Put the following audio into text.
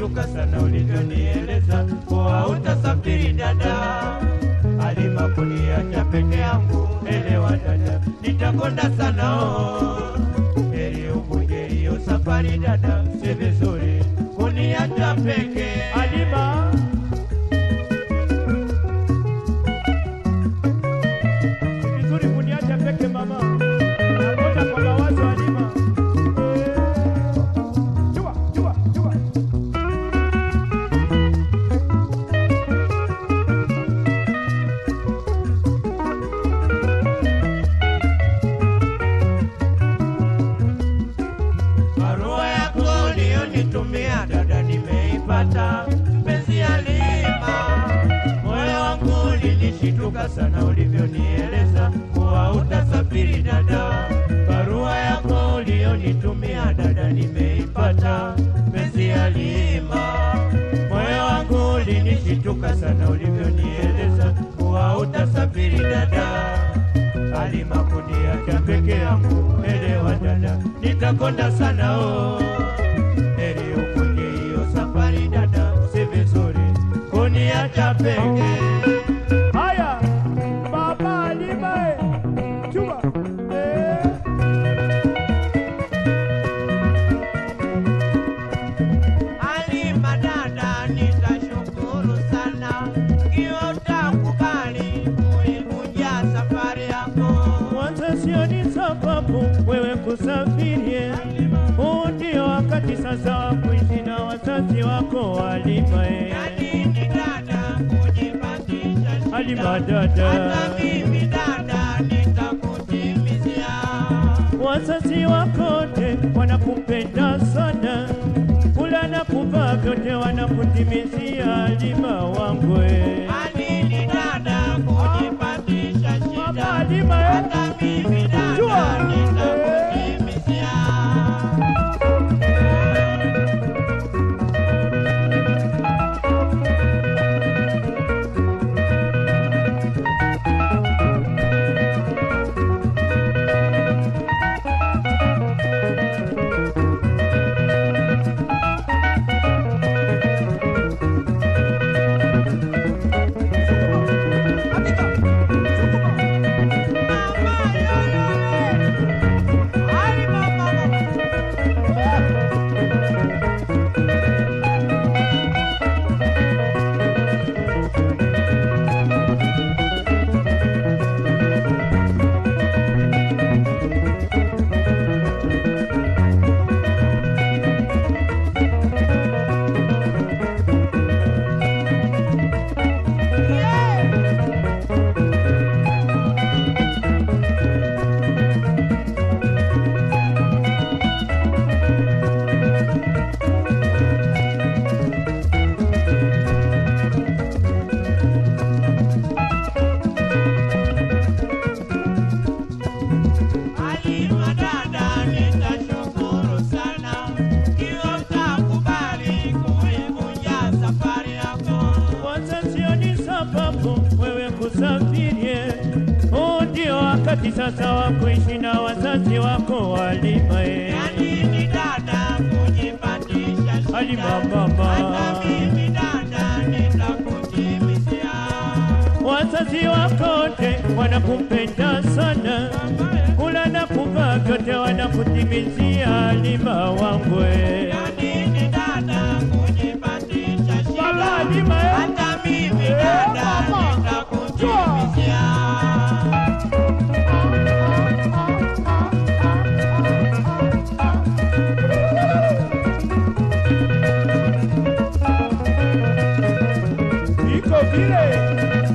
nilishituka sana ulivyonieleza kuwa utasafiri dada. Halima kuniacha peke yangu, elewa dada, nitakonda sana oh. Heri uvunje hiyo safari dada, si vizuri kuniacha peke. Halima, ni vizuri kuniacha peke mama. Nakonda kwa mawazo Halima. Eh, Chua, chua, chua. Barua yako uliyonitumia dada, nimeipata mpenzi Halima. Moyo wangu ulinishituka sana ulivyonieleza kuwa utasafiri dada. Barua yako uliyonitumia dada, nimeipata mpenzi Halima. Moyo wangu ulinishituka sana ulivyonieleza kuwa utasafiri dada. Halima kuniacha peke yangu, elewa dada, nitakonda sana oh. Heri ukunje hiyo safari dada, si vizuri kuniacha peke. Haya, baba Halima, eh. chua. Eh. Halima dada, nitashukuru sana ikiwa utakubali kuivunja safari yako. Mwanzo sioni sababu wewe kusafiri, huu ndio wakati sasa wa kuishi na wazazi wako Halima. eh. Yani ni dada kujipatisha shida. Halima dada. Hata mimi dada nitakutimizia. Wazazi wakote wanakupenda sana, kula na kuvaa vyote wanakutimizia Halima wangu. eh. Hadi ni dada kujipatisha Mama shida. Halima, eh. Hata mimi dada Jua. nitakutimizia. Halima dada, nitashukuru sana ikiwa utakubali kuivunja safari yako. Kwanza sioni sababu wewe kusafiri, huu ndio wakati sasa wa kuishi na wazazi wako Halima. eh. Yani ni dada kujipatisha shida. Halima mama. Hata mimi dada nitakutimizia. Wazazi wakote wanakupenda sana, kula na kuvaa vyote wanakutimizia Halima wangu. eh. Yani ni dada kujipatisha shida. Baba Halima, eh. Hata mimi Eh, dada mama. nitakutimizia. Iko vile